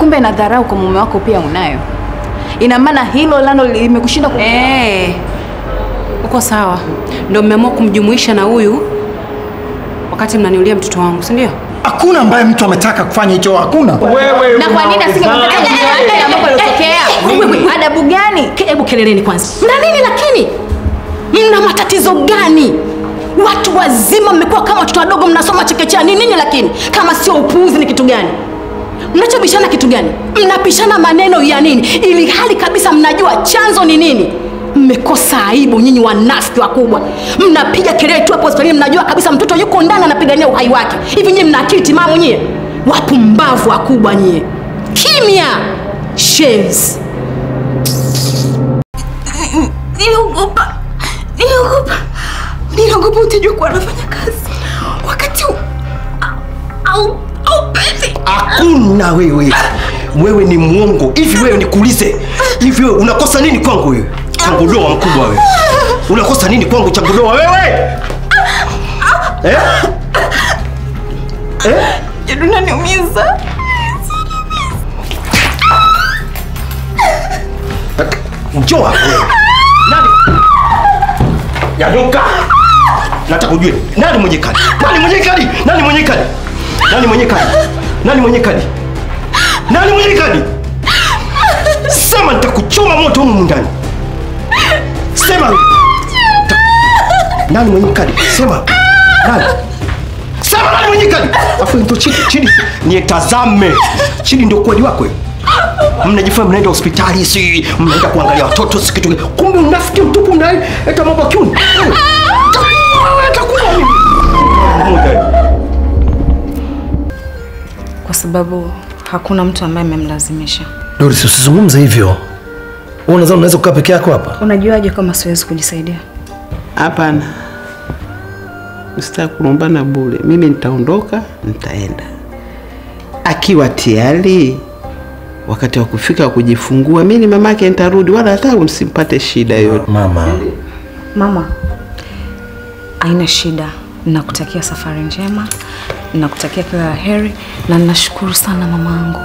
kumbe na dharau kwa mume wako pia unayo. Ina maana hilo lano limekushinda ku... Eh, uko sawa. Ndio mmeamua kumjumuisha na huyu wakati mnaniulia mtoto wangu, si ndio? Hakuna ambaye mtu ametaka kufanya hicho, hakuna. Wewe na kwa nini asingemtetea mume wake ambapo alitokea? Adabu gani? Ke- Hebu keleleni kwanza, mna nini lakini? Mna matatizo gani? Watu wazima mmekuwa kama watoto wadogo, mnasoma chekechea. Ni nini lakini? Kama sio upuuzi, ni kitu gani? Mnachobishana kitu gani? Mnapishana maneno ya nini, ili hali kabisa mnajua chanzo ni nini? Mmekosa aibu nyinyi, wanafiki wakubwa. Mnapiga kelele tu hapo hospitalini, mnajua kabisa mtoto yuko ndani anapigania uhai wake. Hivi nyinyi mna akili timamu nyie? Wapumbavu wakubwa nyie! Kimya! Shames. Niliogopa, niliogopa, niliogopa utajua kuwa anafanya kazi wakati u- au au pete. Hakuna wewe, wewe ni mwongo. Hivi wewe nikuulize, hivi wewe unakosa nini kwangu wewe? Changudoa mkubwa wewe, unakosa nini kwangu changudoa wewe? Eh? Eh? Jadu unaniumiza. Njoo hapa wewe. Nani? Yanuka. Nataka ujue nani mwenye kadi? Nani mwenye kadi? Nani mwenye kadi? Nani mwenye kadi? Nani mwenye kadi? Nani mwenye kadi? Sema nitakuchoma moto humu ndani. Sema. Ta- Nani mwenye kadi? Sema. Nani? Sema nani mwenye kadi? Afu ndo chini chini. Nietazame. Chini ndio kweli wako wewe mnajifanya mnaenda hospitali si mnaenda kuangalia watoto si kitu kumbe unafiki mtupu mnaeta mambo ya kiuni Wewe, wewe, utakuwa mimi. Moja. Kwa sababu hakuna mtu ambaye amemlazimisha. Doris, usizungumze hivyo. Wewe unadhani unaweza kukaa peke yako hapa? Unajuaje kama siwezi kujisaidia? Hapana, usitaki kurumbana bure. Mimi nitaondoka, nitaenda. Akiwa tayari wakati wa kufika wa kujifungua, mimi ni mamake, nitarudi, wala hata msimpate shida yoyote. Mama, Mama, haina shida. Nakutakia safari njema, nakutakia kila la heri na ninashukuru sana mamangu.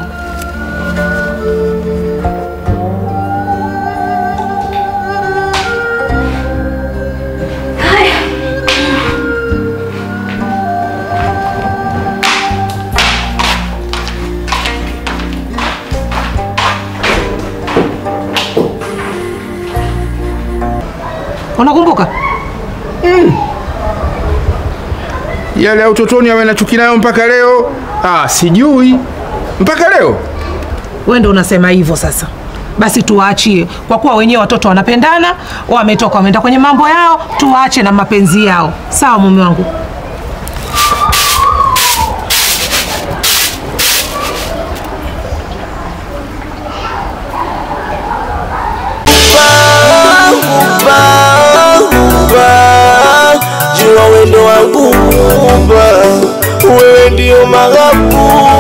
Unakumbuka? yale ya utotoni awe na chuki nayo mpaka leo. Ah, sijui mpaka leo. Wewe ndio unasema hivyo sasa. Basi tuwaachie, kwa kuwa wenyewe watoto wanapendana, wametoka wameenda kwenye mambo yao, tuwaache na mapenzi yao. Sawa mume wangu? jua wendo wangu Muumba, wewe ndio maghabu